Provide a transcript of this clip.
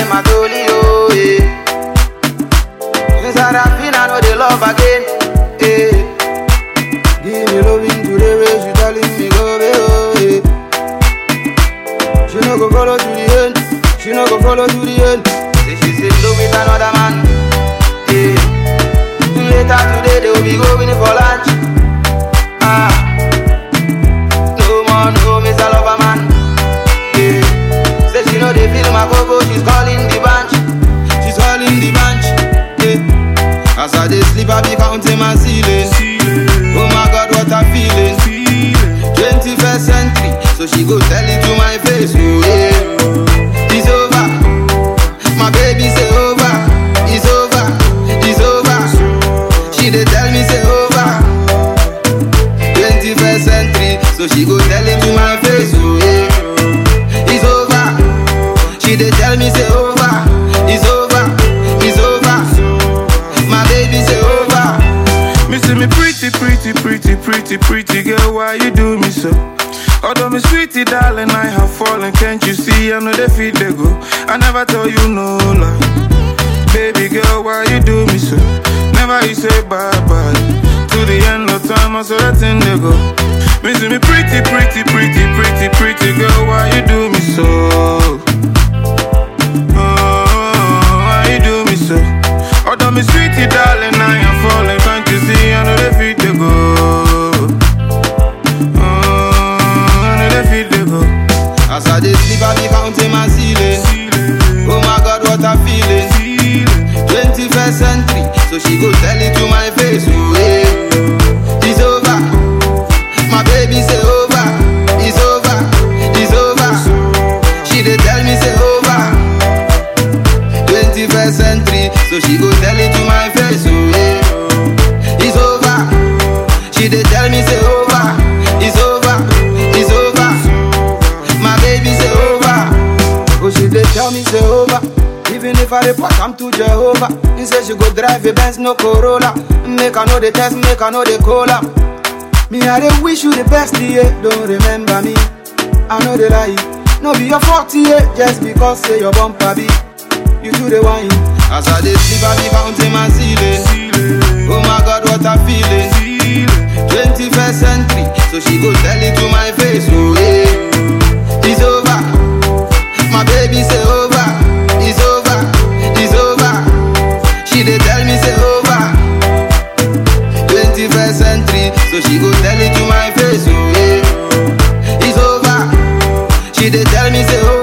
my dolly, oh, yeah. Since I rap in, I know they love again, yeah. Give me loving today, where she telling me go, away, oh, yeah. She no go follow to the end, she no go follow to the end. Say she say love with another man, yeah. Later today, they will be going for lunch, ah. No more, no, Mr. Lover Man. Yeah. Say she know they feel my go she's calling the bunch. She's calling the bunch. Yeah. As I dey sleep, I be counting my ceiling. Oh my God, what I'm feeling. 21st century, so she go tell it to my face. Oh yeah, it's over. My baby say over. It's over. It's over. She dey tell me say over. 21st century, so she go tell him to my face, oh yeah. It's over. She dey tell me say over. It's over. It's over. My baby say over. Me see me pretty, pretty, pretty, pretty, pretty girl, why you do me so? Although me sweetie darling, I have fallen, can't you see? I know they feel they go. I never tell you no lie. Baby girl, why you do me so? Never you say bye bye. To the end of time, I saw that thing they go. Me see me pretty, pretty, pretty, pretty, pretty girl, why you do me so? Oh, why you do me so? Although me sweetie darling, I am falling, can't you see? I know they feel they go. Oh, I know they feel they go. As I dey sleep, I be counting my ceiling. Oh my God, what I'm feeling. 21st century, so she go tell it to my face. Oh yeah, it's over. My baby say over. It's over. It's over. She dey tell me say over. 21st century, so she go tell it to my face. Oh yeah, it's over. She dey tell me say over. It's over. It's over. My baby say over. Oh, she dey tell me say over. Even if I report, I'm to Jehovah. He say she go drive a Benz, no Corolla. Make I know the test, make I know the cola. Me, I dey wish you the best, yeah. Don't remember me. I know the lie. No be your fault, yeah. Just because say your bumper be. You do the wine. As I dey sleep, I be counting my ceiling. Oh my God, what I'm feeling. 21st century, so she go tell it to my face. Oh yeah, it's over. My baby say over. It's over. It's over. She dey tell me say over. 21st century, so she go tell it to my face. Oh yeah, it's over. She dey tell me say over.